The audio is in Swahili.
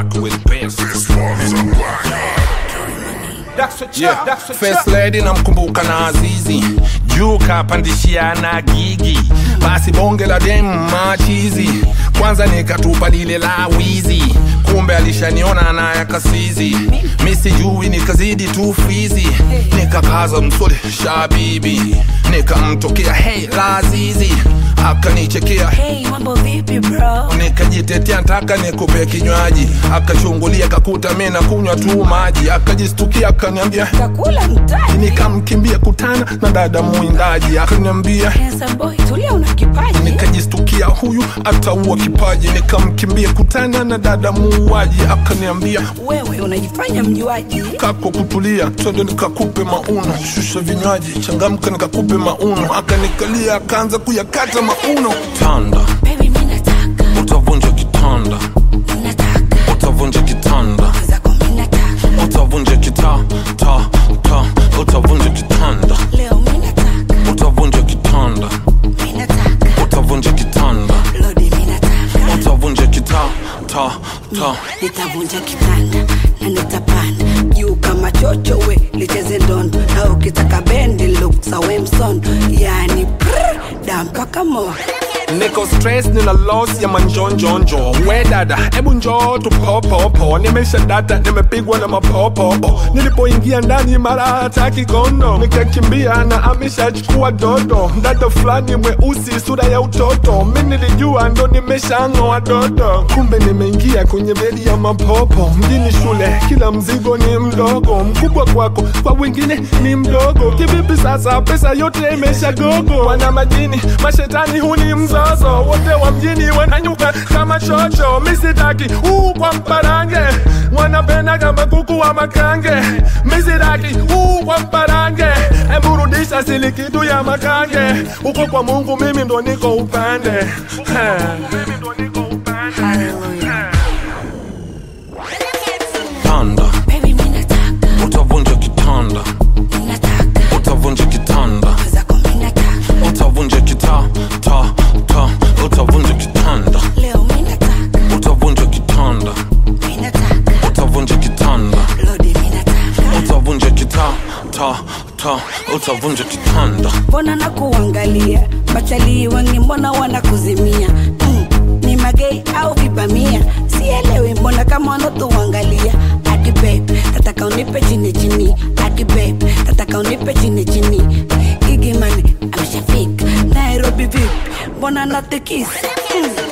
black with bass. Yeah. First lady namkumbuka na Azizi juu kapandishia na gigi basi bonge la dem machizi kwanza nikatupa lile la wizi kumbe alishaniona na yakasizi mi sijui nikazidi tu fizi nikakaza msuli shabibi nikamtokea hey lazizi akanichekea Hey, mambo vipi bro? nikajitetea ntaka nikupe kinywaji akachungulia kakuta mi na kunywa tu maji akajistukia akaniambia Kakula mtaji. nikamkimbia kutana na dada mwindaji akaniambia Handsome boy, tulia una kipaji. nikajistukia huyu ataua kipaji nikamkimbia kutana na dada muuaji akaniambia Wewe unajifanya mjuaji. kako kutulia twende nikakupe mauno shusha vinywaji changamka nikakupe mauno akanikalia akaanza kuyakata mauno tanda Baby, mimi nataka, utavunja kitanda nataka. utavunja kitanda Zako mimi nataka. utavunja kita ta ta utavunja kitanda Leo mimi nataka, utavunja kitanda mimi nataka. utavunja kitanda Lodi mimi nataka. utavunja kita ta ta Nitavunja kitanda na nitapanda juu kama chocho we licheze ndondo na ukitaka bendi look za Wemson yani prr, da mpaka mo niko stress nina loss ya manjonjonjo we dada hebu njoo tupopopo nimesha data nimepigwa na mapopopo nilipoingia ndani mara hataki kondo nikakimbia na ameshachukua dodo dada fulani mweusi sura ya utoto mi nilijua ndo nimeshang'oa dodo kumbe nimeingia kwenye bedi ya mapopo mjini shule kila mzigo ni mdogo mkubwa kwako kwa wengine ni mdogo kivipi sasa pesa yote imeshagogo wana majini mashetani huni mzozo wote wa mjini wananyuka kama chocho misitaki huu kwa mparange wanapenda kama kuku wa makange misitaki huu kwa mparange emburudisha sili kitu ya makange uko kwa mungu mimi ndo niko upande Mimi ndo niko upande. Hallelujah. tanda Baby, mimi nataka, utavunja kitanda mimi nataka. utavunja kitanda Zako mimi nataka. utavunja kita ta ta utavunja kitanda Leo mimi nataka, utavunja kitanda mimi nataka. utavunja kitanda Lodi mimi nataka. utavunja kita ta ta utavunja kitanda mbona nakuangalia machalii wengi mbona wanakuzimia mm, ni magei au vibamia sielewi mbona kama wanatuangalia adi babe tataka unipe chini chini adi babe tataka unipe chini chini gigimani ameshafika nairobi vipi mbona natikisa mm.